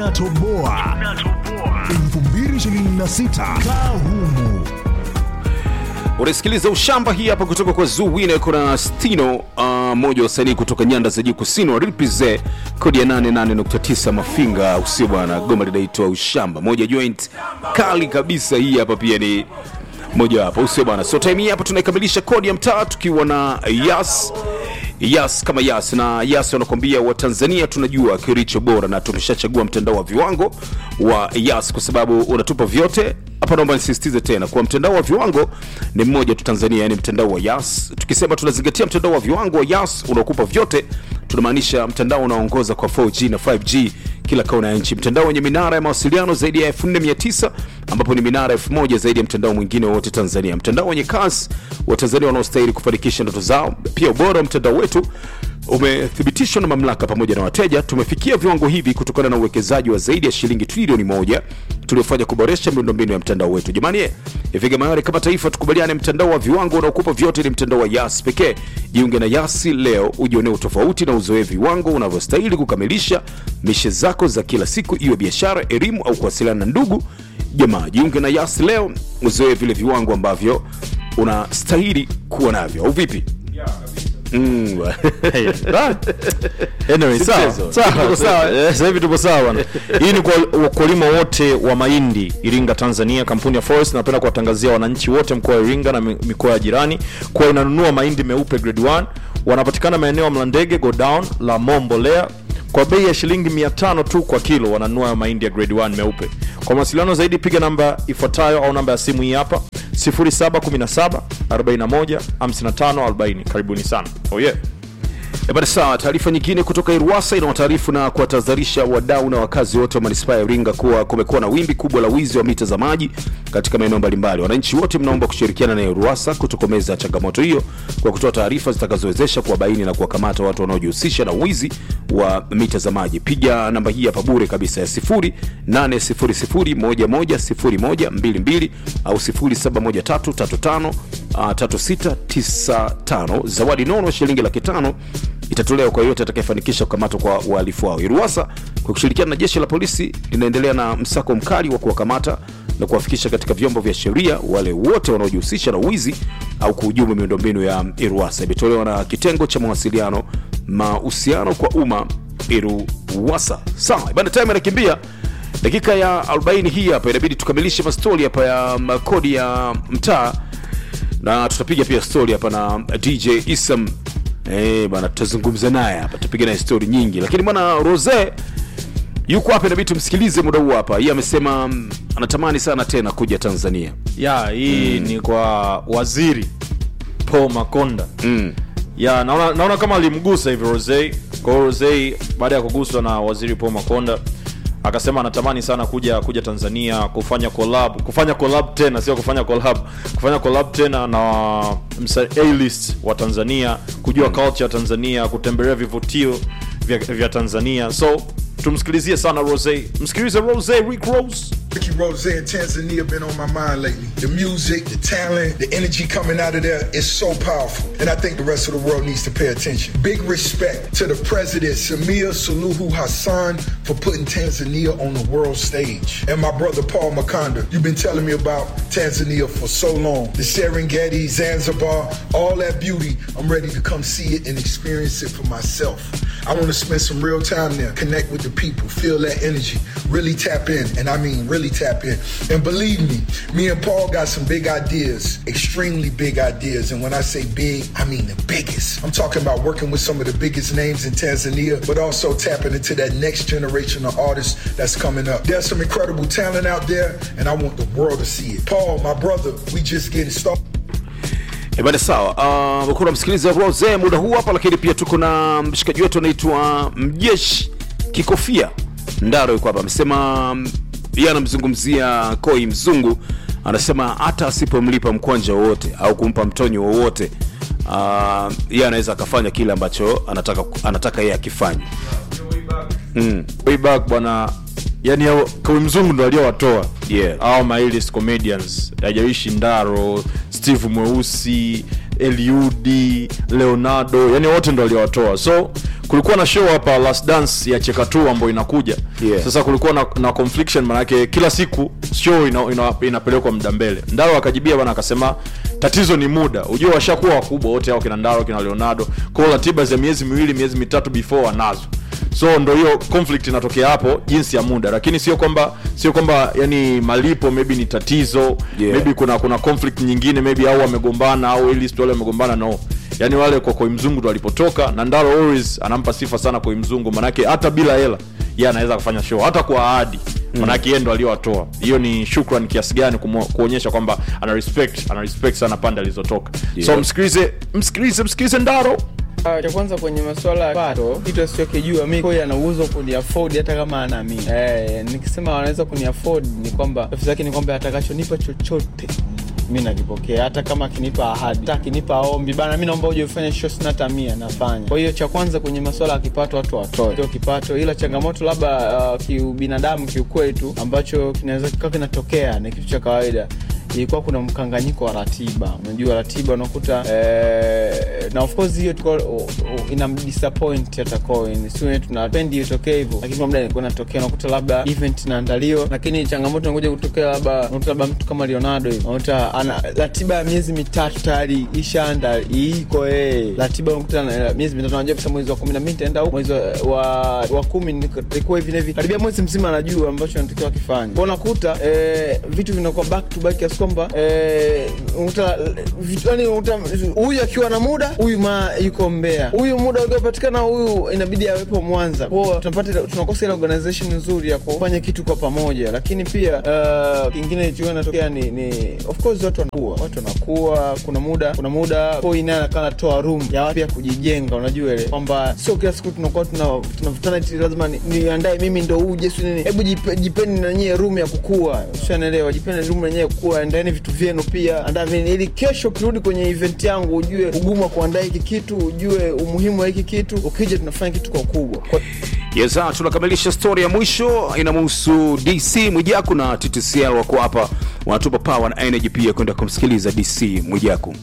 inatoboa 2026 kaa humu unasikiliza ushamba hii hapa kutoka kwa zuwine kuna stino uh, mmoja wa wasanii kutoka nyanda za juu kusini waripize kodi ya 88.9 mafinga usio bwana goma linaitwa ushamba moja joint kali kabisa hii hapa pia ni mojawapo usio bwana so time hii hapa tunaikamilisha kodi ya mtaa tukiwa na yas yas kama yas na yas wanakwambia watanzania tunajua kilicho bora na tumeshachagua mtandao wa viwango wa yas kwa sababu unatupa vyote hapa naomba nisisitize tena kuwa mtandao wa viwango ni mmoja tu tanzania yani mtandao wa yas tukisema tunazingatia mtandao wa viwango wa yas unaokupa vyote tunamaanisha mtandao unaoongoza kwa 4g na 5g kila kona ya nchi mtandao wenye minara ya mawasiliano zaidi ya 4900 ambapo ni minara 1000 zaidi ya mtandao mwingine wowote tanzania mtandao wenye kasi wa tanzania wanaostahili kufanikisha ndoto zao pia ubora wa mtandao wetu umethibitishwa na mamlaka pamoja na wateja tumefikia viwango hivi kutokana na uwekezaji wa zaidi ya shilingi trilioni moja tuliofanya kuboresha miundombinu ya mtandao wetu jamani eh, ifike mahali kama taifa tukubaliane mtandao wa viwango unaokupa vyote ni mtandao wa yas pekee jiunge na yasi leo ujionee utofauti na uzoee viwango unavyostahili kukamilisha mishe zako za kila siku iwe biashara elimu au kuwasiliana na ndugu jamaa jiunge na yas leo uzoee vile viwango ambavyo unastahili kuwa navyo au vipi mm. Anyway, Si sawa. mchezo. Sawa, Tuko sawa, eh, sasa hivi tupo sawa bwana. Hii ni kwa wakulima wote wa mahindi Iringa, Tanzania. Kampuni ya Forest napenda kuwatangazia wananchi wote mkoa wa Iringa na mi- mikoa ya jirani kuwa inanunua mahindi meupe grade 1. Wanapatikana maeneo ya Mlandege, Godown, la Mombolea kwa bei ya shilingi 500 tu kwa kilo, wananunua mahindi ya grade 1 meupe. Kwa mawasiliano zaidi piga namba ifuatayo au namba ya simu hii hapa 0717 41 55 40. Karibuni sana. Oh yeah. E bada sawa. Taarifa nyingine kutoka Iruwasa inawataarifu na kuwatahadharisha wadau na wakazi wote wa manispaa ya Iringa kuwa kumekuwa na wimbi kubwa la wizi wa mita za maji katika maeneo mbalimbali. Wananchi wote mnaomba kushirikiana na Iruwasa kutokomeza changamoto hiyo kwa kutoa taarifa zitakazowezesha kuwabaini na kuwakamata watu wanaojihusisha na wizi wa mita za maji. Piga namba hii hapa bure kabisa ya 0800110122 au 071335 uh, 3695. Zawadi nono shilingi laki tano itatolewa kwa yoyote atakayefanikisha kukamatwa kwa uhalifu wao. Iruwasa kwa kushirikiana na jeshi la polisi linaendelea na msako mkali wa kuwakamata na kuwafikisha katika vyombo vya sheria wale wote wanaojihusisha na wizi au kuhujumu miundombinu ya Iruwasa. Imetolewa na kitengo cha mawasiliano mahusiano kwa umma Iruwasa. Sawa, bana, time inakimbia dakika ya 40 hii hapa, inabidi tukamilishe mastori hapa ya mm, kodi ya mtaa na tutapiga pia story hapa na dj isam eh bana tutazungumza naye hapa tutapiga naye story nyingi lakini bwana rose yuko hapa inabidi tumsikilize muda huu hapa yeye amesema mm, anatamani sana tena kuja tanzania ya hii ni kwa waziri paul makonda mm. ya naona, naona kama alimgusa hivi rose kwa hiyo rose baada ya kuguswa na waziri paul makonda akasema anatamani sana kuja kuja tanzania kufanya collab kufanya collab tena sio kufanya collab kufanya collab tena na msa A-list wa tanzania kujua culture ya tanzania kutembelea vivutio vya, vya tanzania so tumsikilizie sana rose msikilize rose rick rose Ricky Rose in Tanzania been on my mind lately. The music, the talent, the energy coming out of there is so powerful. And I think the rest of the world needs to pay attention. Big respect to the president, Samir Suluhu Hassan, for putting Tanzania on the world stage. And my brother Paul Makonda, you've been telling me about Tanzania for so long. The Serengeti, Zanzibar, all that beauty. I'm ready to come see it and experience it for myself. I want to spend some real time there, connect with the people, feel that energy, really tap in. And I mean, really tap in. And believe me, me and Paul got some big ideas, extremely big ideas. And when I say big, I mean the biggest. I'm talking about working with some of the biggest names in Tanzania, but also tapping into that next generation of artists that's coming up. There's some incredible talent out there, and I want the world to see it. Paul, my brother, we just getting started. E bana sawa. Uh, kuna msikiliza Rose muda huu hapa, lakini pia tuko na mshikaji wetu anaitwa Mjeshi Kikofia Ndaro yuko hapa, amesema mm, yeye anamzungumzia Koi Mzungu, anasema hata asipomlipa mkwanja wowote au kumpa mtonyo wowote uh, yeye anaweza akafanya kile ambacho anataka anataka yeye akifanye. way back bwana yani hao- kawi mzungu ndo aliowatoa Yeah. au mailist comedians hajaishi ndaro steve mweusi eliudi leonardo yani wote ndo aliowatoa so kulikuwa na show hapa last dance ya chekatu ambayo inakuja Yeah. sasa kulikuwa na, na confliction manake kila siku show ina, ina, inapelekwa muda mbele ndaro akajibia bana akasema tatizo ni muda ujue washakuwa wakubwa wote hao kina ndaro kina leonardo kwao ratiba za miezi miwili miezi mitatu before wanazo so ndo hiyo conflict inatokea hapo jinsi ya muda lakini sio kwamba sio kwamba yani malipo maybe ni tatizo Yeah. maybe kuna kuna conflict nyingine maybe au wamegombana au ili wale wamegombana no yani wale kwa koi mzungu ndo walipotoka na ndaro always anampa sifa sana koi mzungu manake hata bila hela ye anaweza kufanya show hata kwa ahadi manake yeye ndo aliyowatoa hiyo ni shukran kiasi gani kumo- kuonyesha kwamba ana respect ana respect sana pande alizotoka Yeah. so msikilize msikilize msikilize ndaro Ah, cha kwanza kwenye masuala ya pato kitu asichokijua mi koi ana uwezo kuni afford hata kama anaamini eh, nikisema wanaweza kuni afford ni kwamba tafsiri yake ni kwamba atakachonipa chochote mi nakipokea hata kama akinipa ahadi hata akinipa ombi bana mi naomba uje ufanye show sina hata mia nafanya kwa hiyo cha kwanza kwenye masuala ya kipato watu watoe sio kipato ila changamoto labda uh, kiubinadamu kiukweli tu ambacho kinaweza kikawa kinatokea ni kitu cha kawaida ilikuwa kuna mkanganyiko wa ratiba unajua ratiba unakuta eh, na of course hiyo tuko o- o- ina disappoint hata coin sio tunapendi itokee hivyo lakini kwa muda ilikuwa inatokea unakuta labda event inaandaliwa lakini changamoto inakuja kutokea labda unakuta labda mtu kama Leonardo hivi unakuta ana ratiba ya miezi mitatu tayari ishaanda iko eh ratiba unakuta na- miezi mitatu anajua kabisa mwezi wa 12 nitaenda huko mwezi wa wa, wa 10 nilikuwa hivi na hivi karibia mwezi mzima anajua ambacho anatakiwa akifanye kwa unakuta eh, vitu vinakuwa back to back kiasi kwamba eh, unakuta vitu yani unakuta huyu akiwa na muda huyu ma yuko Mbeya huyu muda uliopatikana huyu inabidi awepo Mwanza kwa tunapata tunakosa ile organization nzuri ya kufanya kitu kwa pamoja lakini pia uh, kingine ikiwa inatokea ni, ni of course watu wanakuwa watu wanakuwa kuna muda kuna muda koi naye anakaa anatoa room ya watu ya kujijenga unajua ile kwamba sio kila siku tunakuwa tuna- tunavutana eti lazima ni- niandae mimi ndo uje si nini hebu jipe- jipeni na nyie room ya kukua ushanaelewa jipeni room na nyie ya kukua andaeni vitu vyenu pia andaa vini ili kesho ukirudi kwenye event yangu ujue ugumu wa kuandaa hiki kitu ujue umuhimu wa hiki kitu ukija tunafanya kitu kwa ukubwa kwa Yes, ah, tunakamilisha story ya mwisho inamhusu DC Mwijaku na TTCL wako hapa wanatupa power na energy pia kwenda kumsikiliza DC Mwijaku.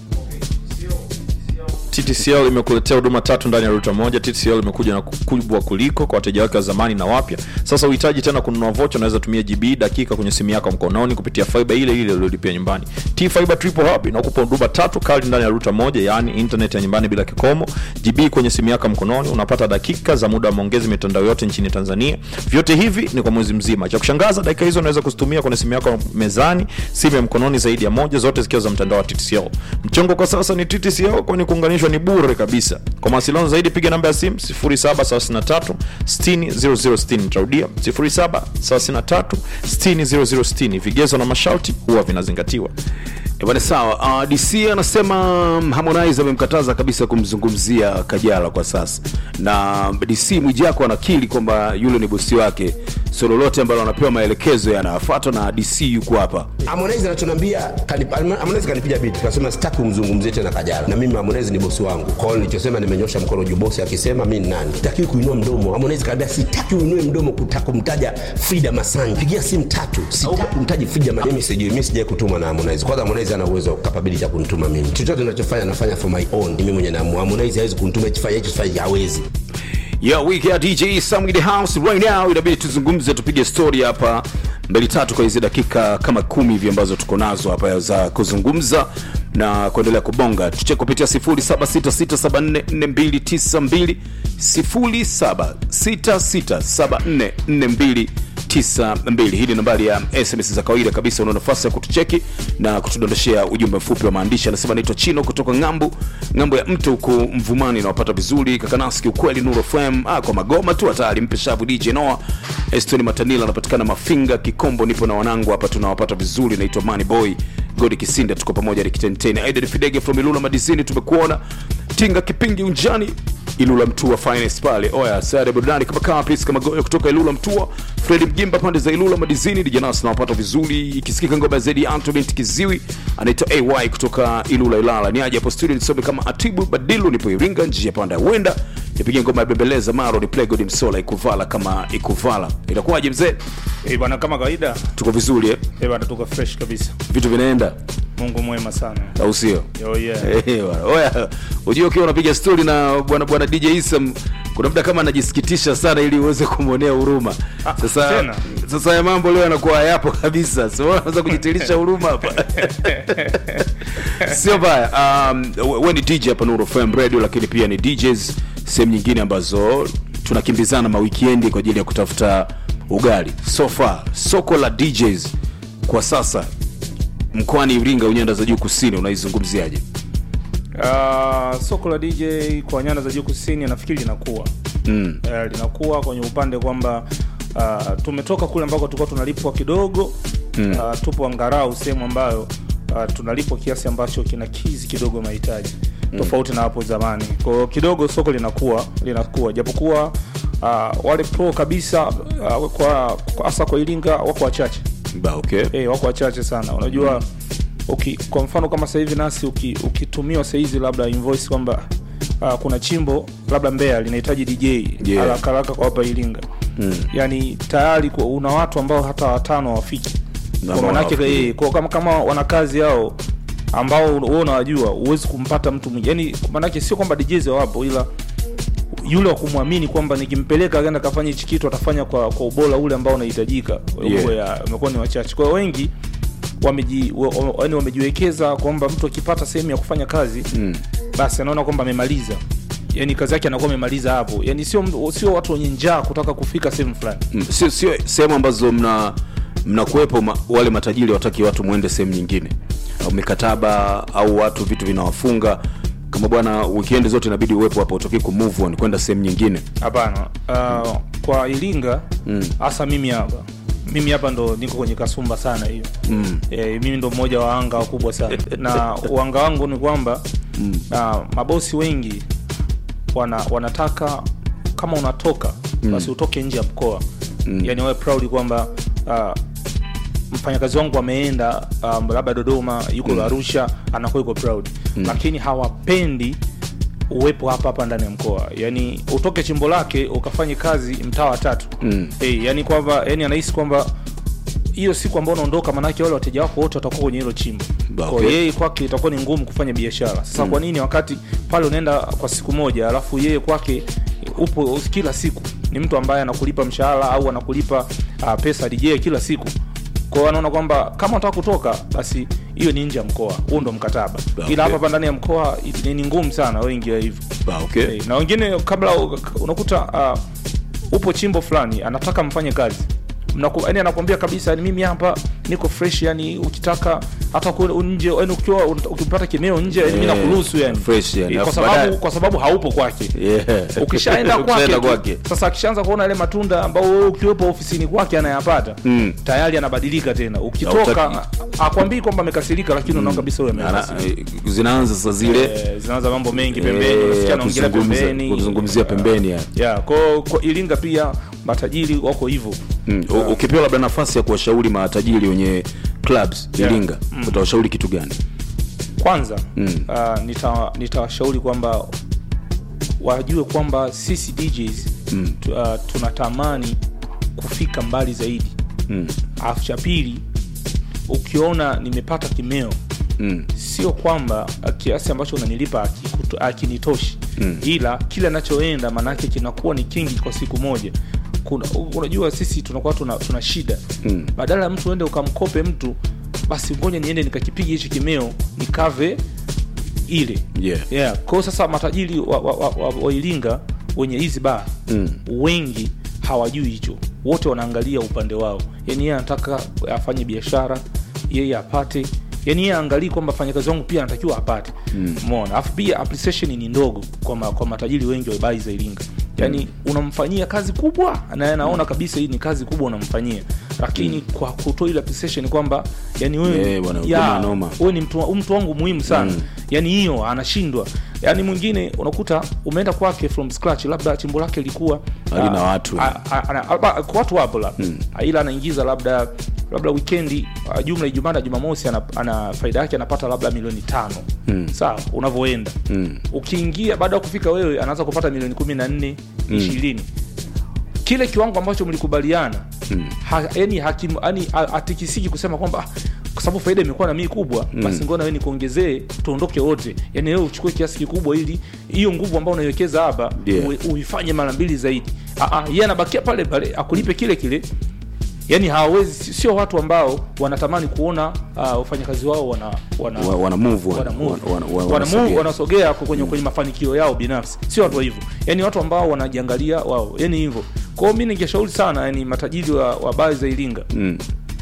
TTCL imekuletea huduma tatu ndani ya ruta moja. TTCL imekuja na kubwa kuliko kwa wateja wake wa zamani na wapya. Sasa uhitaji tena kununua vocha, unaweza tumia GB dakika kwenye simu yako mkononi kupitia fiber ile ile uliolipia nyumbani. T Fiber Triple Hub inakupa huduma tatu kali ndani ya ruta moja, yaani internet ya nyumbani bila kikomo, GB kwenye simu yako mkononi, unapata dakika za muda wa maongezi mitandao yote nchini Tanzania. Vyote hivi ni kwa mwezi mzima. Cha kushangaza, dakika hizo unaweza kuzitumia kwenye simu yako mezani, simu ya mkononi zaidi ya moja, zote zikiwa za mtandao wa TTCL. Mchongo kwa sasa ni TTCL, kwani kuunganishwa ni bure kabisa. Kwa mawasiliano zaidi piga namba ya simu 0733 600060. Nitarudia 0733 600060. Vigezo na masharti huwa vinazingatiwa. Eh, Bwana sawa. Uh, DC anasema mm, Harmonize amemkataza kabisa kumzungumzia Kajala kwa sasa, na DC Mwijaku anakiri kwamba yule ni bosi wake, so lolote ambalo anapewa maelekezo yanafuatwa na DC yuko hapa. Harmonize anachoniambia kanip- Harmonize kanipiga beat kasema sitaki kumzungumzie tena Kajala, na mimi Harmonize ni bosi wangu. Kwa hiyo nilichosema nimenyosha mkono juu, bosi akisema mimi ni nani, sitaki kuinua mdomo. Harmonize kaniambia sitaki uinue mdomo kutaka kumtaja Frida Masani, pigia simu tatu, sitaki kumtaja Frida Masani. Mimi sijui, mimi sijai kutumwa na Harmonize. Kwanza Harmonize ana uwezo capability ya kunituma mimi, chochote ninachofanya nafanya for my own, mimi mwenye naamua. Harmonize hawezi kunituma hichi fanya hichi fanya, hawezi. Yo, wiki ya DJ Sam in the house right now, inabidi tuzungumze, tupige story hapa mbili tatu kwa hizi dakika kama kumi hivi ambazo tuko nazo hapa za kuzungumza na kuendelea kubonga. Tuche kupitia 0766744292 0766744292. Hii ni nambari ya SMS za kawaida kabisa. Una nafasi ya kutucheki na kutudondoshea ujumbe mfupi wa maandishi. Anasema naitwa Chino kutoka ng'ambu ng'ambo ya mto huko Mvumani, nawapata vizuri Kakanaski, ukweli Nuru FM. Ah, kwa magoma tu hatari, mpe shavu DJ Noah Estoni Matanila anapatikana Mafinga Kikombo, nipo na wanangu hapa, tunawapata vizuri. Naitwa Money Boy Godi Kisinda, tuko pamoja Nikitenteni. Aiden Fidege from Ilula Madizini, tumekuona Tinga Kipingi Unjani Ilula Mtua Finest pale. Oya, sare burudani kama kama Prince kama Goyo kutoka Ilula Mtua, Fred Mjimba pande za Ilula Madizini, Dijanas nawapata vizuri. Ikisikika ngoma zaidi Anto binti Kiziwi anaitwa AY kutoka Ilula Ilala. Ni aje hapo studio nisome kama Atibu Badilu, nipo Iringa njia panda ya Wenda. Nipige ngoma ya Bembeleza Maro ni Play God Msola ikuvala kama ikuvala. Itakuwaje mzee? Eh, bwana kama kawaida Tuko vizuri eh? eh, bwana tuko fresh kabisa Vitu vinaenda. Mungu mwema sana. au sio Oh, yeah. Eh, bwana. Oya, unajua ukiwa unapiga stori na bwana bwana DJ Isam kuna muda kama anajisikitisha sana ili uweze kumwonea huruma. Ah, Sasa tena? sasa ya mambo leo yanakuwa hayapo kabisa. Sio unaweza kujitilisha huruma hapa. Sio baya. Um, wewe ni DJ hapa Nuru FM Radio lakini pia ni DJs sehemu nyingine ambazo tunakimbizana mawikendi kwa ajili ya kutafuta ugali. So far, soko la DJs kwa sasa mkoani Iringa, unyanda za juu kusini, unaizungumziaje? Uh, soko la DJ kwa nyanda za juu kusini nafikiri linakuwa Mm. uh, linakuwa kwenye upande kwamba uh, tumetoka kule ambako tulikuwa tunalipwa kidogo mm. uh, tupo angarau sehemu ambayo uh, tunalipwa kiasi ambacho kinakizi kidogo mahitaji mm. tofauti na hapo zamani kwa hiyo kidogo soko linakuwa linakuwa japokuwa uh, wale pro kabisa uh, kwa hasa kwa Iringa wako wachache Ba, okay. eh, wako wachache sana unajua uki, kwa mfano kama sasa hivi nasi uki- ukitumiwa uki sahizi labda invoice kwamba uh, kuna chimbo labda Mbeya linahitaji DJ Yeah. haraka haraka kwa hapa Iringa mm. yani tayari kwa- una watu ambao hata watano hawafiki Na kwa manake hawafikii. eh, kwa kama, kama wana kazi yao ambao wewe unawajua huwezi kumpata mtu mwingine yani manake sio kwamba DJs wapo ila yule wa kumwamini kwamba nikimpeleka akaenda kafanya hichi kitu atafanya kwa, kwa ubora ule ambao unahitajika Yeah. Huo ya- umekuwa ni wachache kwa hiyo wengi wameji wa- wa- yaani wamejiwekeza kwamba mtu akipata sehemu ya kufanya kazi Mm. basi anaona kwamba amemaliza yani kazi yake anakuwa amemaliza hapo yani sio sio watu wenye njaa kutaka kufika sehemu fulani Mm, sio sio sehemu ambazo mna mnakuwepo ma, wale matajiri wataki watu mwende sehemu nyingine au mikataba au watu vitu vinawafunga kama bwana weekend zote inabidi uwepo hapa utoki ku move on kwenda sehemu nyingine hapana uh, kwa iringa hasa mimi hapa mimi hapa ndo niko kwenye kasumba sana hiyo mm. e, mimi ndo mmoja wa anga wakubwa sana na uanga wangu ni kwamba mm. uh, mabosi wengi wana, wanataka kama unatoka mm. basi utoke nje ya mkoa mm. yani wawe proud kwamba uh, mfanyakazi wangu ameenda um, labda dodoma yuko mm. arusha anakuwa yuko proud mm. lakini hawapendi uwepo hapa hapa ndani ya mkoa yani utoke chimbo lake ukafanye kazi mtaa wa tatu mm. hey, yani kwamba yani anahisi kwamba hiyo siku ambao unaondoka manake wale wateja wako wote watakuwa kwenye hilo chimbo Ba, kwa okay. yeye kwake itakuwa ni ngumu kufanya biashara sasa mm. kwa nini wakati pale unaenda kwa siku moja alafu yeye kwake upo kila siku ni mtu ambaye anakulipa mshahara au anakulipa uh, pesa DJ kila siku kwa hiyo anaona kwamba kama unataka kutoka basi hiyo ni nje ya mkoa huo ndo mkataba Ba, ila okay. hapa hapa ndani ya mkoa ni ni ngumu sana wengi wa hivyo ba, okay. Eh, na wengine kabla u- unakuta uh, upo chimbo fulani anataka mfanye kazi Mnaku- yaani anakwambia kabisa yani mimi hapa niko fresh yani ukitaka hata ku- nje yani ukiwa ukipata kimeo nje yani mimi Yeah, nakuruhusu yani fresh yani. Eh, kwa Alafu baadaye- sababu kwa sababu haupo kwake Yeah. ukishaenda kwake, Ukishaenda tu, kwake. sasa akishaanza kuona ile matunda ambao wewe ukiwepo ofisini kwake anayapata Mm. tayari anabadilika tena ukitoka Hautaki- akwambii kwamba amekasirika lakini unaona kabisa wewe Ana- amekasirika eh, zinaanza sasa zile Eh, zinaanza mambo mengi eh, pembeni unasikia ya anaongelea kuzungumza- pembeni kuzungumzia pembeni ya. yeah, kwa, kwa iringa pia matajiri wako hivyo Mm. U- ukipewa labda nafasi ya kuwashauri matajiri wenye clubs Yeah. Iringa utawashauri kitu gani kwanza mm. uh, nita- nitawashauri kwamba wajue kwamba sisi DJs mm. tu, uh, tunatamani kufika mbali zaidi Mm. alafu cha pili ukiona nimepata kimeo Mm. sio kwamba uh, kiasi ambacho unanilipa hakikuto- hakinitoshi mm. ila kile anachoenda maanaake kinakuwa ni kingi kwa siku moja Kuna, unajua sisi tunakuwa tuna, tuna shida mm. badala ya mtu uende ukamkope mtu basi ngoja niende nikakipiga hichi kimeo nikave ile Yeah. yeah. kwao sasa matajiri wa, wa, wa, wa, wa iringa wenye hizi baa mm. wengi hawajui hicho wote wanaangalia upande wao yani yeye anataka afanye biashara yeye apate yani yeye aangalii kwamba fanyakazi wangu pia anatakiwa apate mona alafu pia appreciation ni ndogo kwa, ma, kwa matajiri wengi wa bai za iringa yani unamfanyia kazi kubwa na anaona kabisa hii ni kazi kubwa unamfanyia lakini kwa kutoa ile appreciation kwamba yani wewe Eh, bwana, ya, kama noma. wewe ni mtu, mtu wangu muhimu sana mm. yani hiyo anashindwa yani mwingine unakuta umeenda kwake from scratch labda chimbo lake lilikuwa Halina ah, watu. ah, ah, ana- ah, kwa watu wapo labda mm. ila anaingiza labda labda wikendi uh, jumla ijumaa na jumamosi ana, ana faida yake anapata labda milioni tano mm. sawa unavyoenda mm. ukiingia baada ya kufika wewe anaanza kupata milioni kumi na nne ishirini kile kiwango ambacho mlikubaliana mm. ha, yani hakim, yani, ha- hatikisiki kusema kwamba "Ah, kwa sababu faida imekuwa na mii kubwa basi ngoja na wewe nikuongezee tuondoke wote yani wewe uchukue kiasi kikubwa ili hiyo nguvu ambayo unaiwekeza hapa Yeah. ui- uifanye mara mbili zaidi Ah, ah, yeye anabakia pale pale akulipe kile kile yani hawawezi sio watu ambao wanatamani kuona uh, wafanyakazi wao wana wana Wa- wana move, wana- wana move. wana- wana- Wana move, wanasogea. wanasogea kwenye, kwenye mafanikio yao binafsi sio watu wa hivyo yani watu ambao wanajiangalia wao yani hivyo kwao mi ningeshauri sana yani matajiri wa, wa baa za iringa Mm.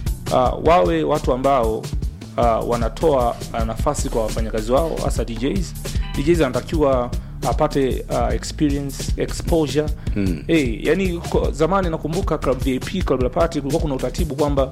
uh, wawe watu ambao uh, wanatoa uh, nafasi kwa wafanyakazi wao hasa DJs. DJs anatakiwa apate uh, experience exposure mm. hey, yani kwa, zamani nakumbuka club VIP club la party kulikuwa kuna utaratibu kwamba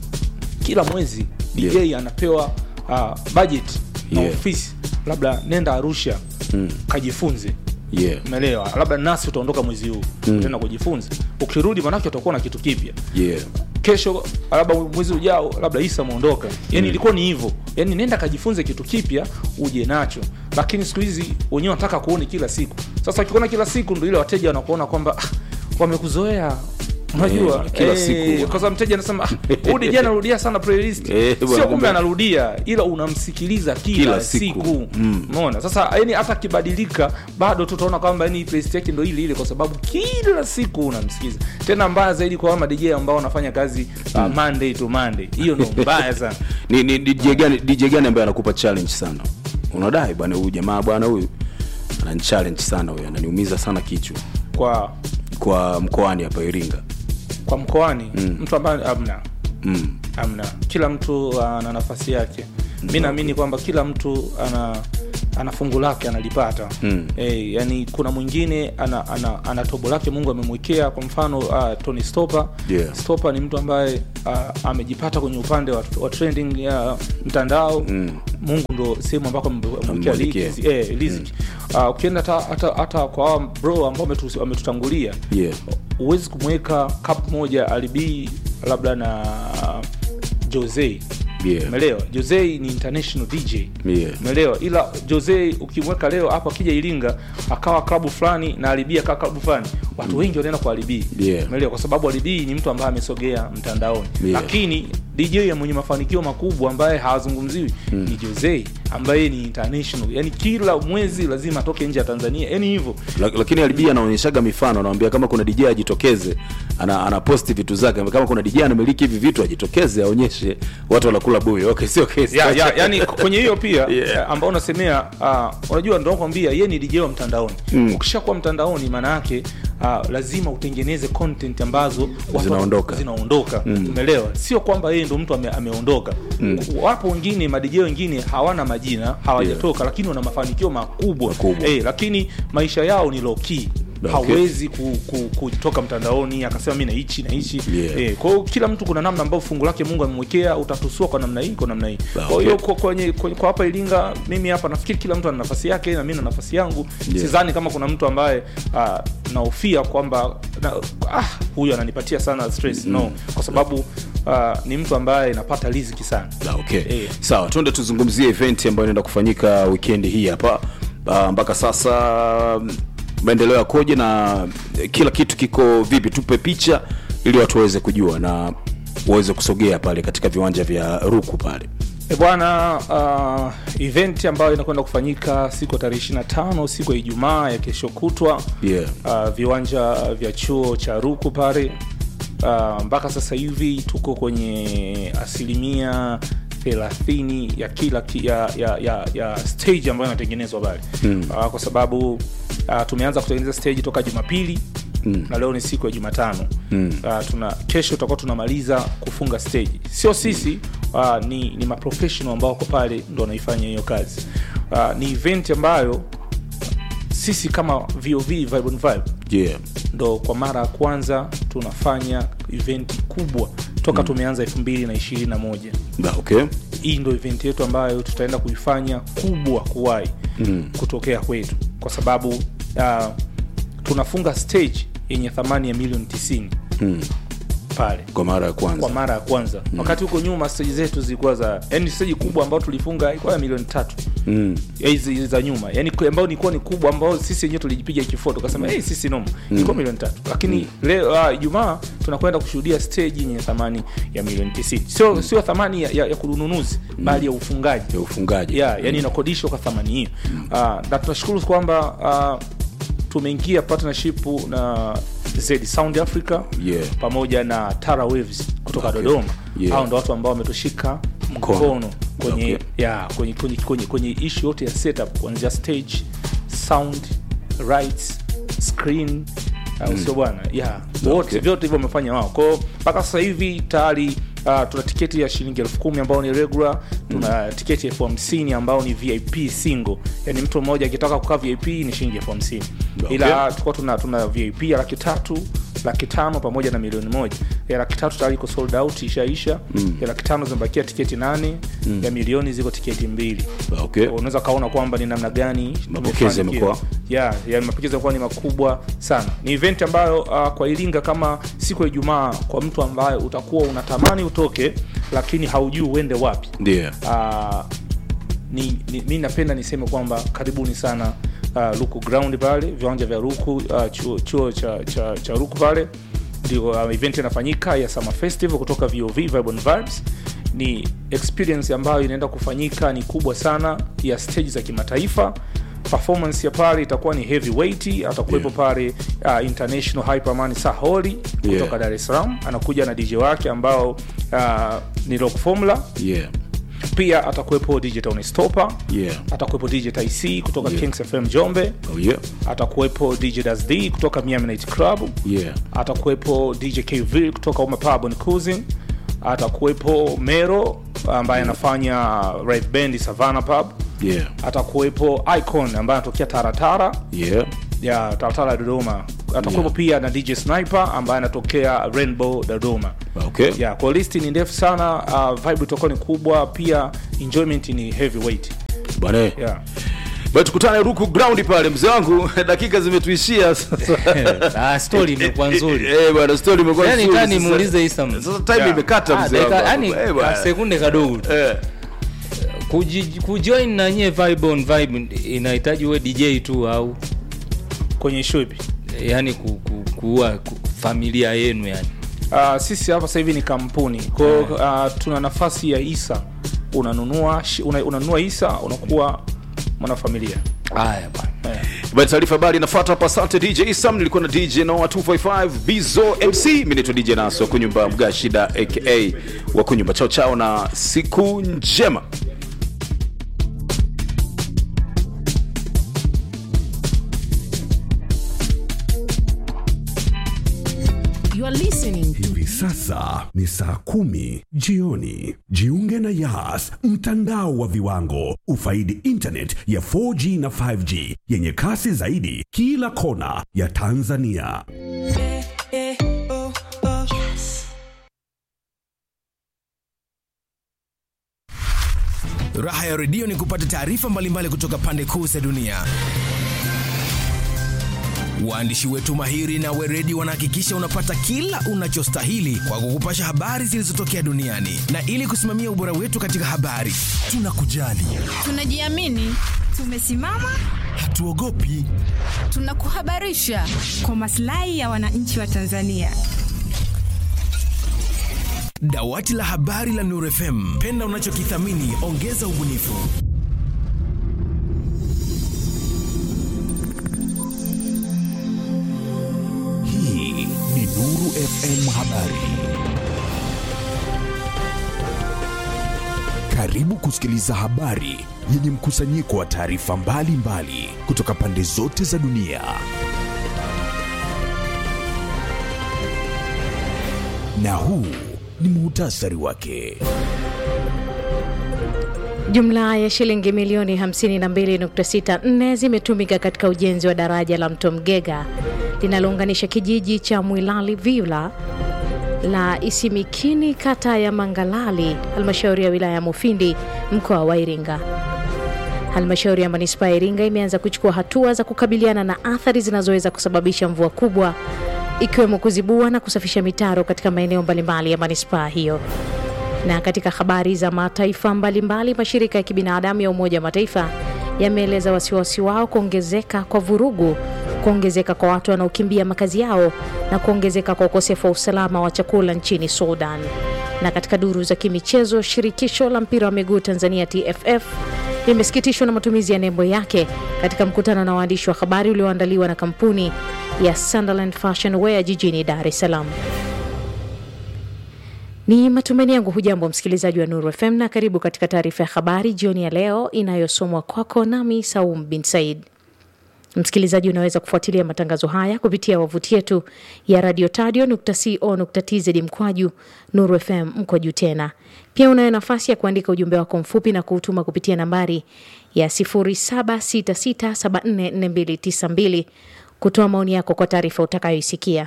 kila mwezi DJ Yeah. anapewa uh, budget na Yeah. ofisi labda nenda Arusha mm. kajifunze Yeah. umeelewa labda nasi utaondoka mwezi huu mm. tena kujifunza ukirudi manake utakuwa na kitu kipya Yeah. kesho labda mwezi ujao labda isa ameondoka yani ilikuwa ni hivyo yani nenda kajifunze kitu kipya uje nacho lakini siku hizi wenyewe wanataka kuone kila siku sasa wakikuona kila siku ndo ile wateja wanakuona kwamba ah, wamekuzoea unajua Eh, kila siku. kwa sababu mteja anasema ah, huyu DJ anarudia sana playlist Eh, bwana, sio kumbe kumbe- anarudia ila unamsikiliza kila, Kila siku. siku, umeona sasa yani hata akibadilika bado tutaona kwamba yani playlist yake ndo ile ile kwa sababu kila siku unamsikiliza tena mbaya zaidi kwa wama DJ ambao wanafanya kazi uh, Monday to Monday hiyo ndo mbaya sana ni, ni DJ gani DJ gani ambaye anakupa challenge sana unadai bwana huyu jamaa bwana huyu anani challenge sana huyu ananiumiza sana kichwa kwa kwa mkoani hapa Iringa kwa mkoani mtu ambaye amna mm. amna kila mtu ana nafasi yake mi naamini kwamba kila mtu ana ana fungu lake analipata mm. e, yani kuna mwingine ana, ana, ana tobo lake mungu amemwekea kwa mfano uh, tony stopa Yeah. stopa ni mtu ambaye uh, amejipata kwenye upande wa, wa trending ya mtandao mm. mungu ndo sehemu ambako amemwekea Amemwekea. riziki eh, riziki. Uh, ukienda hata- hata hata kwa hawa bro ambao wametu- wametutangulia yeah. huwezi kumweka cup moja alibii labda na jose Yeah. umeelewa jose ni international dj Yeah. umeelewa ila jose ukimweka leo hapa akija iringa akawa klabu fulani na alibia kaa klabu fulani watu wengi wanaenda kwa alibii Yeah. umeelewa kwa sababu alibii ni mtu ambaye amesogea mtandaoni Yeah. lakini dj ya mwenye mafanikio makubwa ambaye hawazungumziwi ni jose ambaye ni international yani kila mwezi lazima atoke nje ya tanzania yani hivyo La- lakini alibia anaonyeshaga mifano anawambia kama kuna DJ ajitokeze ana, anaposti vitu zake kama kuna DJ anamiliki hivi vitu ajitokeze aonyeshe watu wanakula buyo okay sio kesi ya, ya, yani kwenye hiyo pia Yeah. yeah. ambao unasemea uh, unajua ndo nakwambia ye ni DJ wa mtandaoni mm. ukishakuwa mtandaoni maana yake uh, lazima utengeneze content ambazo watu- Zinaondoka. zinaondoka umeelewa sio kwamba yeye ndo mtu ame, ameondoka wapo wengine madj wengine hawana majina hawajatoka lakini wana mafanikio makubwa, Makubwa. Eh, lakini maisha yao ni low key Okay. hawezi ku, ku, kutoka mtandaoni akasema mi naichi naichi Yeah. eh, kwa hiyo kila mtu kuna namna ambayo fungu lake mungu amemwekea utatusua kwa namna hii kwa namna hii Ah, kwa hiyo okay. kwa, kwenye, kwenye, kwa hapa iringa mimi hapa nafikiri kila mtu ana nafasi yake na mi na nafasi yangu Yeah. sidhani kama kuna mtu ambaye uh, naofia kwamba na, ah, huyu ananipatia sana stress no kwa sababu uh, ni mtu ambaye napata riziki sana Ah, okay. Eh. sawa tuende tuzungumzie event ambayo inaenda kufanyika wikendi hii hapa Ah, mpaka sasa mm, maendeleo yakoje na kila kitu kiko vipi tupe picha ili watu waweze kujua na waweze kusogea pale katika viwanja vya ruku pale E bwana, uh, event ambayo inakwenda kufanyika siku ya tarehe 25 siku ya Ijumaa ya kesho kutwa Yeah. uh, viwanja vya chuo cha Ruku pale uh, mpaka sasa hivi tuko kwenye asilimia 30 ya kila ki, ya, ya, ya, ya stage ambayo inatengenezwa pale mm. uh, kwa sababu uh, tumeanza kutengeneza stage toka Jumapili Mm. na leo ni siku ya Jumatano mm. uh, tuna kesho tutakuwa tunamaliza kufunga stage, sio sisi uh, ni, ni maprofessional ambao wako pale ndo wanaifanya hiyo kazi uh, ni event ambayo sisi kama VOV Vibe on Vibe yeah. ndo kwa mara ya kwanza tunafanya event kubwa toka mm. tumeanza 2021 Ah, okay. hii ndo event yetu ambayo tutaenda kuifanya kubwa kuwai mm. kutokea kwetu kwa sababu uh, tunafunga stage yenye thamani ya milioni 90 Mm. pale kwa mara ya kwanza kwa mara ya kwanza mm. wakati huko nyuma stage zetu zilikuwa za yani stage kubwa ambayo tulifunga ilikuwa ya milioni tatu Mm. Ya hizi hizi za nyuma yani kwa- ambayo ilikuwa ni kubwa ambayo sisi wenyewe tulijipiga kifua tukasema hey, sisi noma ilikuwa milioni tatu lakini leo ah, ijumaa tunakwenda kushuhudia stage yenye thamani ya milioni 90 sio sio thamani ya, ya, ya kununuzi bali ya ufungaji ya ufungaji yeah, yani inakodishwa kwa thamani hiyo uh, na tunashukuru kwamba uh, tumeingia partnership na Z Sound Africa Yeah. pamoja na Tara Waves kutoka Okay. Dodoma Yeah. hao ndo watu ambao wametushika Mkono. mkono kwenye Okay. yeah, kwenye kwenye kwenye, kwenye issue yote ya setup kuanzia stage sound rights screen au sio bwana yeah wote Okay. vyote hivyo wamefanya wao kwao mpaka sasa hivi tayari uh, tuna tiketi ya shilingi elfu kumi ambao ni regular tuna tiketi elfu hamsini ambao ni vip single yani mtu mmoja akitaka kukaa vip ni shilingi elfu hamsini Okay. ila tulikuwa tuna, tuna vip ya laki tatu laki tano pamoja na milioni moja ya laki tatu tayari iko sold out ishaisha mm. ya laki tano zimebakia tiketi nane mm. ya milioni ziko tiketi mbili okay. unaweza kaona kwamba ni namna gani Mapokezi tumefanikiwa. yamekuwa. yeah, yeah, mapokezi yamekuwa ni makubwa sana ni event ambayo uh, kwa iringa kama siku ya ijumaa kwa mtu ambaye utakuwa unatamani utoke lakini haujui uende wapi ndio uh, ni, ni, mi napenda niseme kwamba karibuni sana uh, ruku ground pale viwanja vya ruku uh, chuo, chuo cha, cha, cha ruku pale ndio uh, event inafanyika ya summer festival kutoka vov Vibrant vibes ni experience ambayo inaenda kufanyika ni kubwa sana ya stage za kimataifa performance ya pale itakuwa ni heavyweight atakuwepo Yeah. pale uh, international hyperman saholi kutoka Yeah. dar es salaam anakuja na dj wake ambao uh, ni rock formula yeah. pia atakuwepo dj tony stopa Yeah. atakuwepo dj ic kutoka Yeah. kings fm jombe Oh, yeah. atakuwepo dj dasd kutoka Miami Night club Yeah. atakuwepo dj kv kutoka Uma Pub and Cuisine atakuwepo mero ambaye anafanya right band savana pub Yeah. atakuwepo icon ambaye anatokea taratara Yeah. ya taratara dodoma atakuwepo Yeah. pia na dj sniper ambaye anatokea rainbow dodoma Okay. yeah, kwa listi ni ndefu sana uh, vibe itakuwa ni kubwa pia enjoyment ni heavyweight Bwana. yeah. Bwana tukutane Ruku Ground pale mzee wangu. Dakika zimetuishia sasa. Ah, story imekuwa nzuri. Eh bwana story imekuwa Yani nzuri. tani sasa. muulize Isam. Sasa time Yeah. imekata Ah, mzee dakika- wangu. yani, Eh, bwana. ka- sekunde kadogo tu. Eh. Kuji- kujoin na nyie vibe on vibe inahitaji uwe dj tu au kwenye show ipi yani ku, ku, kuua ku, familia yenu yani uh, sisi hapa sasa hivi ni kampuni kwao uh, tuna nafasi ya isa unanunua shi- una, unanunua isa unakuwa mwanafamilia haya bwana eh. Basi taarifa habari inafuata hapa. Asante DJ Isam, nilikuwa na DJ Noah 255 Bizo MC, mimi naitwa DJ Naso kunyumba Mgashida aka wa kunyumba. Chao chao na siku njema. You are listening Hivi sasa ni saa kumi jioni. Jiunge na Yas, mtandao wa viwango. Ufaidi internet ya 4G na 5G yenye kasi zaidi kila kona ya Tanzania. Raha ya redio ni kupata taarifa mbalimbali kutoka pande kuu za dunia. Waandishi wetu mahiri na weredi wanahakikisha unapata kila unachostahili kwa kukupasha habari zilizotokea duniani, na ili kusimamia ubora wetu katika habari, tunakujali, tunajiamini tumesimama hatuogopi. tunakuhabarisha kwa maslahi ya wananchi wa Tanzania. Dawati la habari la Nuru FM, penda unachokithamini, ongeza ubunifu. Hii ni Nuru FM Habari. Karibu kusikiliza habari yenye mkusanyiko wa taarifa mbalimbali kutoka pande zote za dunia. Na huu ni muhtasari wake. Jumla ya shilingi milioni 52.64 zimetumika katika ujenzi wa daraja la mto Mgega linalounganisha kijiji cha Mwilali Vila la Isimikini kata ya Mangalali halmashauri ya wilaya ya Mufindi mkoa wa Iringa. Halmashauri ya manispaa ya Iringa imeanza kuchukua hatua za kukabiliana na athari zinazoweza kusababisha mvua kubwa ikiwemo kuzibua na kusafisha mitaro katika maeneo mbalimbali ya manispaa hiyo. Na katika habari za mataifa mbalimbali, mashirika ya kibinadamu ya Umoja wa Mataifa yameeleza wasiwasi wao kuongezeka kwa vurugu, kuongezeka kwa watu wanaokimbia makazi yao na kuongezeka kwa ukosefu wa usalama wa chakula nchini Sudan. Na katika duru za kimichezo, shirikisho la mpira wa miguu Tanzania TFF limesikitishwa na matumizi ya nembo yake katika mkutano na waandishi wa habari ulioandaliwa na kampuni ya Sunderland Fashion Wear jijini Dar es Salaam. Ni matumaini yangu hujambo msikilizaji wa Nuru FM na karibu katika taarifa ya habari jioni ya leo inayosomwa kwako nami Saum bin Said. Msikilizaji, unaweza kufuatilia matangazo haya kupitia wavuti yetu ya radio tadio.co.tz mkwaju Nuru FM mkwaju tena. Pia unayo nafasi ya kuandika ujumbe wako mfupi na kuutuma kupitia nambari ya 0766744292 kutoa maoni yako kwa taarifa utakayoisikia.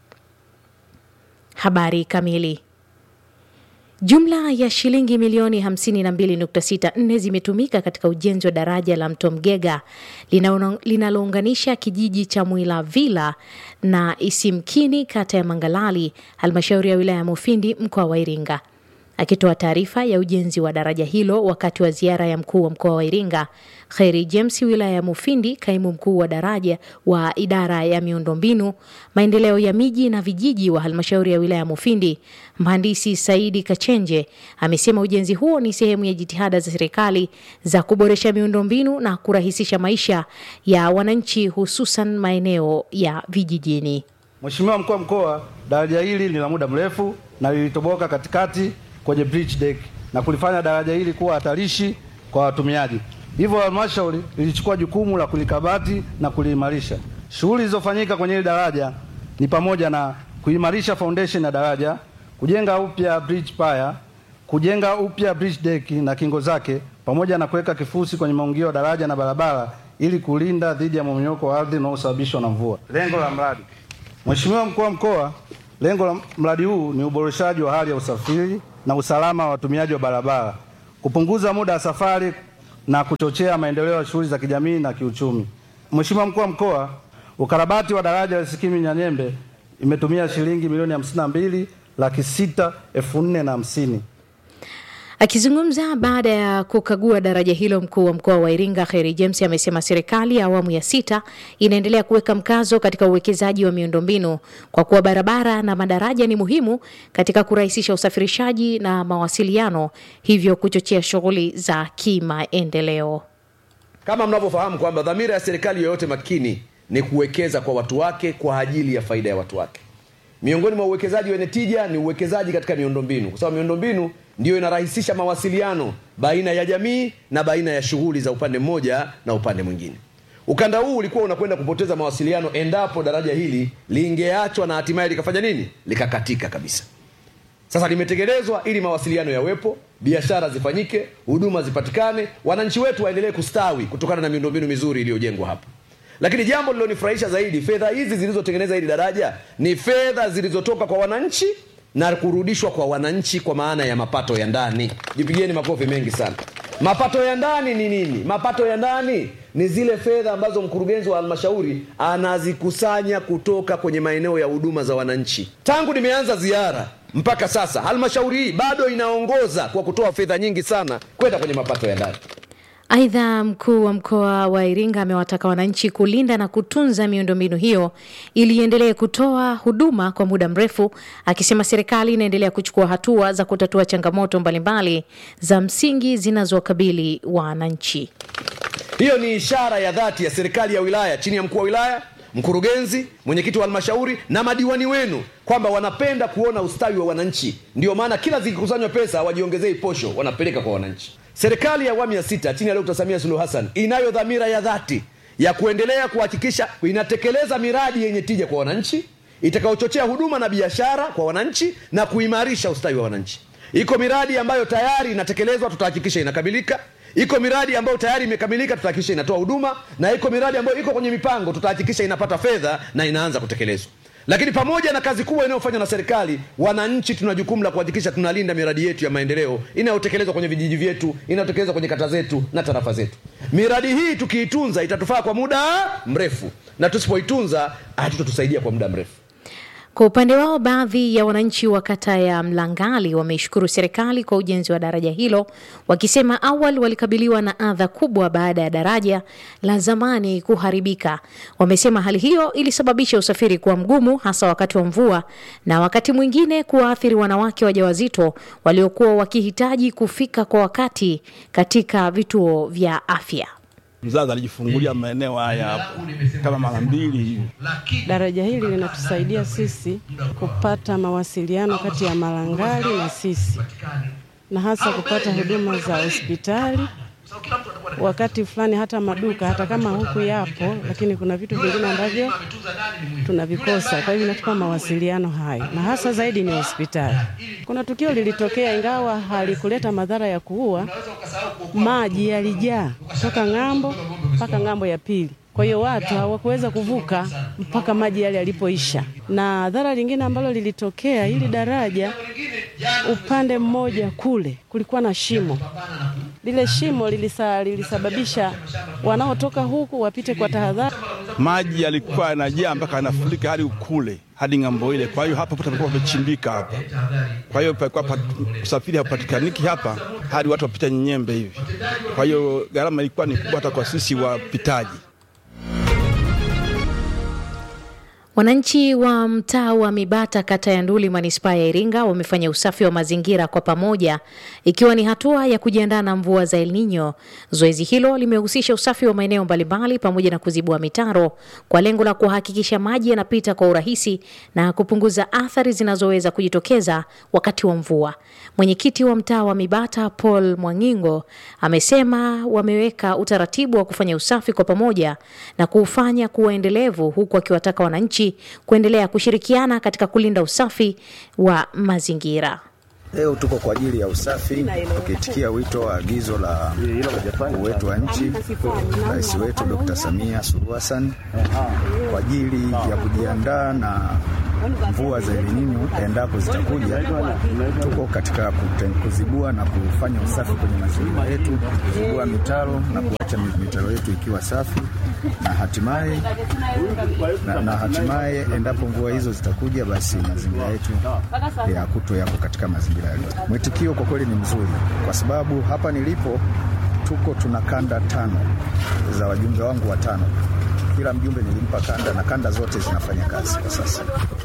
Habari kamili. Jumla ya shilingi milioni 52.64 zimetumika katika ujenzi wa daraja la mto Mgega linalounganisha kijiji cha Mwilavila na Isimkini, kata ya Mangalali, halmashauri ya wilaya ya Mufindi, mkoa wa Iringa. Akitoa taarifa ya ujenzi wa daraja hilo wakati wa ziara ya mkuu wa mkoa wa Iringa, Kheri James wilaya ya Mufindi, kaimu mkuu wa daraja wa idara ya miundombinu maendeleo ya miji na vijiji wa halmashauri ya wilaya ya Mufindi, mhandisi Saidi Kachenje amesema ujenzi huo ni sehemu ya jitihada za serikali za kuboresha miundombinu na kurahisisha maisha ya wananchi, hususan maeneo ya vijijini. Mheshimiwa mkuu wa mkoa, daraja hili ni la muda mrefu na lilitoboka katikati kwenye bridge deck na kulifanya daraja hili kuwa hatarishi kwa watumiaji. Hivyo halmashauri ilichukua jukumu la kulikabati na kuliimarisha. Shughuli zilizofanyika kwenye hili daraja ni pamoja na kuimarisha foundation ya daraja, kujenga upya bridge pier, kujenga upya bridge deck na kingo zake, pamoja na kuweka kifusi kwenye maungio ya daraja na barabara ili kulinda dhidi ya mmomonyoko wa ardhi unaosababishwa na mvua. Lengo la mradi, Mheshimiwa mkuu wa mkoa, lengo la mradi huu ni uboreshaji wa hali ya usafiri na usalama wa watumiaji wa barabara, kupunguza muda wa safari na kuchochea maendeleo ya shughuli za kijamii na kiuchumi. Mheshimiwa mkuu wa mkoa, ukarabati wa daraja la Sikimi Nyanyembe imetumia shilingi milioni hamsini na mbili laki sita elfu nne na hamsini. Akizungumza baada ya kukagua daraja hilo, mkuu wa mkoa wa Iringa Kheri James amesema serikali ya awamu ya sita inaendelea kuweka mkazo katika uwekezaji wa miundombinu kwa kuwa barabara na madaraja ni muhimu katika kurahisisha usafirishaji na mawasiliano, hivyo kuchochea shughuli za kimaendeleo. Kama mnavyofahamu kwamba dhamira ya serikali yoyote makini ni kuwekeza kwa watu wake kwa ajili ya faida ya watu wake. Miongoni mwa uwekezaji wenye tija ni uwekezaji katika miundombinu, kwa sababu miundombinu ndiyo inarahisisha mawasiliano baina ya jamii na baina ya shughuli za upande mmoja na upande mwingine. Ukanda huu ulikuwa unakwenda kupoteza mawasiliano endapo daraja hili lingeachwa na hatimaye likafanya nini, likakatika kabisa. Sasa limetengenezwa ili mawasiliano yawepo, biashara zifanyike, huduma zipatikane, wananchi wetu waendelee kustawi kutokana na miundombinu mizuri iliyojengwa hapa. Lakini jambo lilonifurahisha zaidi, fedha hizi zilizotengeneza hili daraja ni fedha zilizotoka kwa wananchi na kurudishwa kwa wananchi kwa maana ya mapato ya ndani. Jipigieni makofi mengi sana. Mapato ya ndani ni nini? Mapato ya ndani ni zile fedha ambazo mkurugenzi wa halmashauri anazikusanya kutoka kwenye maeneo ya huduma za wananchi. Tangu nimeanza ziara mpaka sasa, halmashauri hii bado inaongoza kwa kutoa fedha nyingi sana kwenda kwenye mapato ya ndani. Aidha, mkuu wa mkoa wa Iringa amewataka wananchi kulinda na kutunza miundombinu hiyo ili iendelee kutoa huduma kwa muda mrefu, akisema serikali inaendelea kuchukua hatua za kutatua changamoto mbalimbali za msingi zinazowakabili wananchi. Hiyo ni ishara ya dhati ya serikali ya wilaya chini ya mkuu wa wilaya, mkurugenzi, mwenyekiti wa halmashauri na madiwani wenu kwamba wanapenda kuona ustawi wa wananchi. Ndio maana kila zikikusanywa pesa wajiongezei posho, wanapeleka kwa wananchi. Serikali ya awamu ya sita chini ya Dkt. Samia Suluhu Hassan inayo dhamira ya dhati ya kuendelea kuhakikisha inatekeleza miradi yenye tija kwa wananchi itakayochochea huduma na biashara kwa wananchi na kuimarisha ustawi wa wananchi. Iko miradi ambayo tayari inatekelezwa, tutahakikisha inakamilika. Iko miradi ambayo tayari imekamilika, tutahakikisha inatoa huduma, na iko miradi ambayo iko kwenye mipango, tutahakikisha inapata fedha na inaanza kutekelezwa. Lakini pamoja na kazi kubwa inayofanywa na serikali, wananchi tuna jukumu la kuhakikisha tunalinda miradi yetu ya maendeleo inayotekelezwa kwenye vijiji vyetu, inayotekelezwa kwenye kata zetu na tarafa zetu. Miradi hii tukiitunza itatufaa kwa muda mrefu, na tusipoitunza hatutatusaidia kwa muda mrefu. Kwa upande wao, baadhi ya wananchi wa kata ya Mlangali wameishukuru serikali kwa ujenzi wa daraja hilo, wakisema awali walikabiliwa na adha kubwa baada ya daraja la zamani kuharibika. Wamesema hali hiyo ilisababisha usafiri kuwa mgumu, hasa wakati wa mvua na wakati mwingine kuwaathiri wanawake wajawazito waliokuwa wakihitaji kufika kwa wakati katika vituo vya afya. Mzazi alijifungulia maeneo haya hapo kama mara mbili hivi. Daraja hili linatusaidia sisi kupata mawasiliano kati ya Malangali na sisi, na hasa kupata huduma za hospitali wakati fulani, hata maduka, hata kama huku yapo, lakini kuna vitu vingine ambavyo tunavikosa. Kwa hivyo inatupa mawasiliano hayo, na hasa zaidi ni hospitali. Kuna tukio lilitokea, ingawa halikuleta madhara ya kuua, maji yalijaa kutoka ng'ambo mpaka ng'ambo ya pili. Kwa hiyo watu hawakuweza kuvuka mpaka maji yale yalipoisha. Na dhara lingine ambalo lilitokea, hili daraja upande mmoja kule kulikuwa na shimo. Lile shimo lilisa, lilisababisha wanaotoka huku wapite kwa tahadhari. Maji yalikuwa yanajaa mpaka yanafurika hadi kule hadi ng'ambo ile. Kwa hiyo hapa pote palikuwa pamechimbika hapa, kwa hiyo palikuwa pa, usafiri hapatikaniki hapa hadi watu wapita nyembe hivi. Kwa hiyo gharama ilikuwa ni kubwa hata kwa sisi wapitaji. Wananchi wa mtaa wa Mibata kata ya Nduli manispaa ya Iringa wamefanya usafi wa mazingira kwa pamoja ikiwa ni hatua ya kujiandaa na mvua za El Nino. Zoezi hilo limehusisha usafi wa maeneo mbalimbali pamoja na kuzibua mitaro kwa lengo la kuhakikisha maji yanapita kwa urahisi na kupunguza athari zinazoweza kujitokeza wakati wa mvua. Mwenyekiti wa mtaa wa Mibata Paul Mwangingo amesema wameweka utaratibu wa kufanya usafi kwa pamoja na kuufanya kuwa endelevu huku akiwataka wananchi kuendelea kushirikiana katika kulinda usafi wa mazingira. Leo tuko kwa ajili ya usafi tukiitikia wito wa agizo la mkuu wetu wa nchi rais wetu Dr. Samia Suluhu Hassan kwa ajili ya kujiandaa na mvua za El Nino endapo zitakuja. Tuko katika kute- kuzibua na kufanya usafi kwenye mazingira yetu, kuzibua mitaro na kuacha mitaro yetu ikiwa safi na hatimaye na, na hatimaye endapo mvua hizo zitakuja, basi mazingira yetu ya kuto yapo katika mazingira yaliyo. Mwitikio kwa kweli ni mzuri, kwa sababu hapa nilipo tuko tuna kanda tano za wajumbe wangu watano. Kila mjumbe nilimpa kanda na kanda zote zinafanya kazi kwa sasa.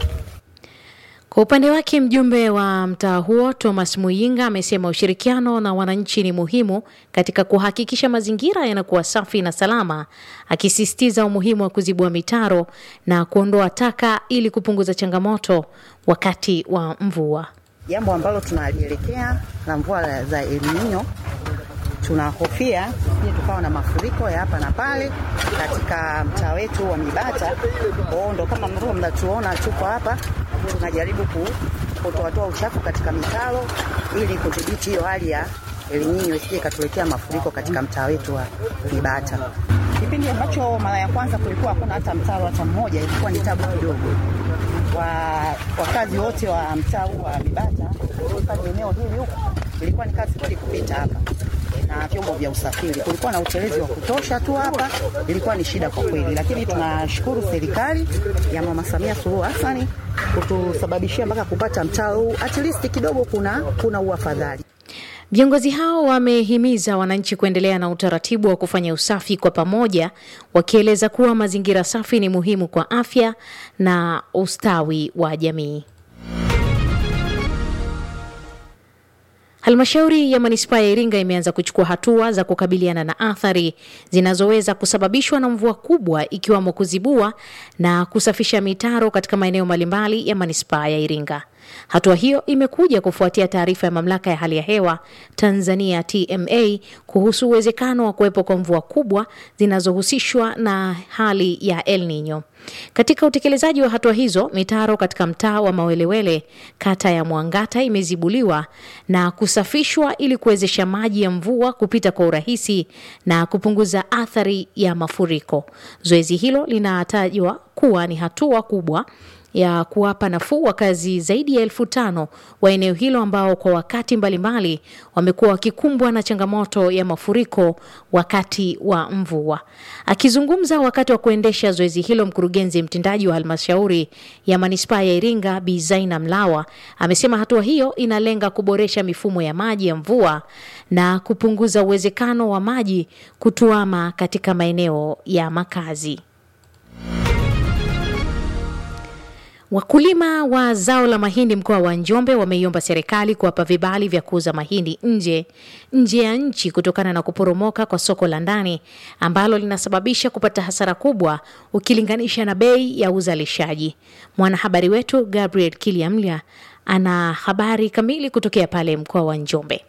Kwa upande wake mjumbe wa mtaa huo Thomas Muyinga amesema ushirikiano na wananchi ni muhimu katika kuhakikisha mazingira yanakuwa safi na salama, akisisitiza umuhimu wa kuzibua mitaro na kuondoa taka ili kupunguza changamoto wakati wa mvua. jambo ambalo tunalielekea la mvua za El Nino. Tunahofia tusije tukawa na mafuriko ya hapa na pale katika mtaa wetu wa Mibata. Kwa hiyo ndo kama mnavyo mnatuona tuko hapa, tunajaribu ku- kutoatoa uchafu katika mitaro ili kudhibiti hiyo hali ya El Nino isije ikatuletea mafuriko katika mtaa wetu wa Mibata. Kipindi ambacho mara ya kwanza kulikuwa hakuna hata mtaro hata mmoja, ilikuwa ni tabu kidogo wa wakazi wote wa mtaa huu wa Mibata hususan eneo hili huku, ilikuwa ni kazi kweli kupita hapa na vyombo vya usafiri. Kulikuwa na utelezi wa kutosha tu hapa, ilikuwa ni shida kwa kweli, lakini tunashukuru serikali ya Mama Samia Suluhu Hassan kutusababishia mpaka kupata mtaa huu, at least kidogo kuna, kuna uafadhali. Viongozi hao wamehimiza wananchi kuendelea na utaratibu wa kufanya usafi kwa pamoja, wakieleza kuwa mazingira safi ni muhimu kwa afya na ustawi wa jamii. Halmashauri ya manispaa ya Iringa imeanza kuchukua hatua za kukabiliana na athari zinazoweza kusababishwa na mvua kubwa ikiwamo kuzibua na kusafisha mitaro katika maeneo mbalimbali ya manispaa ya Iringa. Hatua hiyo imekuja kufuatia taarifa ya mamlaka ya hali ya hewa Tanzania TMA kuhusu uwezekano wa kuwepo kwa mvua kubwa zinazohusishwa na hali ya El Nino. Katika utekelezaji wa hatua hizo, mitaro katika mtaa wa Mawelewele, kata ya Mwangata, imezibuliwa na kusafishwa ili kuwezesha maji ya mvua kupita kwa urahisi na kupunguza athari ya mafuriko. Zoezi hilo linatajwa kuwa ni hatua kubwa ya kuwapa nafuu wakazi zaidi ya elfu tano wa eneo hilo ambao kwa wakati mbalimbali wamekuwa wakikumbwa na changamoto ya mafuriko wakati wa mvua. Akizungumza wakati wa kuendesha zoezi hilo, mkurugenzi mtendaji wa halmashauri ya manispaa ya Iringa Bi Zaina Mlawa amesema hatua hiyo inalenga kuboresha mifumo ya maji ya mvua na kupunguza uwezekano wa maji kutuama katika maeneo ya makazi. Wakulima wa zao la mahindi mkoa wa Njombe wameiomba serikali kuwapa vibali vya kuuza mahindi nje nje ya nchi kutokana na kuporomoka kwa soko la ndani ambalo linasababisha kupata hasara kubwa ukilinganisha na bei ya uzalishaji. Mwanahabari wetu Gabriel Kiliamlia ana habari kamili kutokea pale mkoa wa Njombe.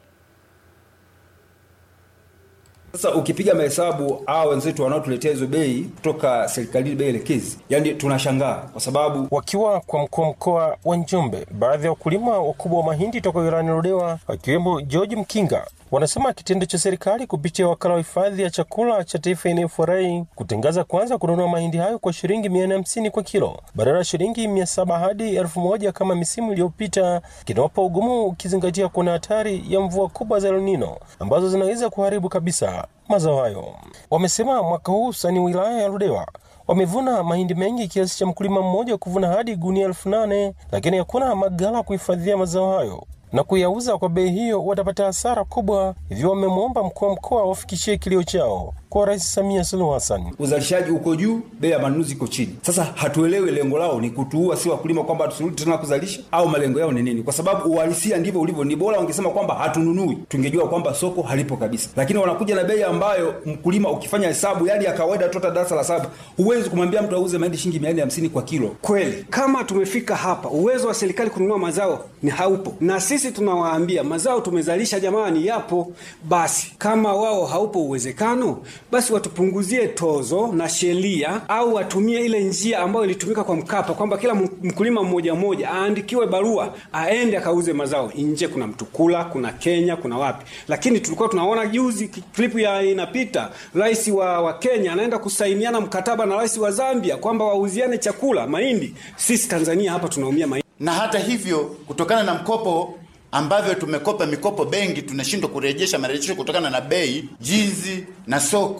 Sasa ukipiga mahesabu hao wenzetu wanaotuletea hizo bei kutoka serikalini, bei elekezi, yani tunashangaa kwa sababu Wakiwa kwa mkuu wa mkoa wa Njombe, baadhi ya wakulima wakubwa wa mahindi toka wilayani Ludewa akiwemo George Mkinga wanasema kitendo cha serikali kupitia wakala wa hifadhi ya chakula cha taifa NFRA kutangaza kwanza kununua mahindi hayo kwa shilingi mia nne hamsini kwa kilo badala ya shilingi mia saba hadi elfu moja kama misimu iliyopita kinawapa ugumu ukizingatia kuna hatari ya mvua kubwa za El Nino ambazo zinaweza kuharibu kabisa mazao hayo. Wamesema mwaka huu sani wilaya ya Ludewa wamevuna mahindi mengi kiasi cha mkulima mmoja kuvuna hadi gunia elfu nane lakini hakuna magala kuhifadhia mazao hayo na kuyauza kwa bei hiyo watapata hasara kubwa. Hivyo wamemwomba mkuu wa mkoa wafikishie kilio chao kwa Rais Samia Suluhu Hassan. uzalishaji uko juu, bei ya manunuzi iko chini. Sasa hatuelewi lengo lao ni kutuua si wakulima, kwamba tusirudi tena kuzalisha, au malengo yao ni nini? Kwa sababu uhalisia ndivyo ulivyo. Ni bora wangesema kwamba hatununui, tungejua kwamba soko halipo kabisa, lakini wanakuja na bei ambayo mkulima, ukifanya hesabu yani ya kawaida tu, hata darasa la saba, huwezi kumwambia mtu auze mahindi shilingi mia nne hamsini kwa kilo. Kweli, kama tumefika hapa, uwezo wa serikali kununua mazao ni haupo, na sisi tunawaambia mazao tumezalisha, jamani, yapo. Basi kama wao haupo uwezekano, basi watupunguzie tozo na sheria, au watumie ile njia ambayo ilitumika kwa Mkapa, kwamba kila mkulima mmoja mmoja aandikiwe barua aende akauze mazao nje. Kuna Mtukula, kuna Kenya, kuna wapi, lakini tulikuwa tunaona juzi klipu ya inapita, rais wa, wa Kenya anaenda kusainiana mkataba na rais wa Zambia kwamba wauziane chakula mahindi. Sisi Tanzania hapa tunaumia mahindi. na hata hivyo kutokana na mkopo ambavyo tumekopa mikopo benki tunashindwa kurejesha marejesho kutokana na bei jinsi na soko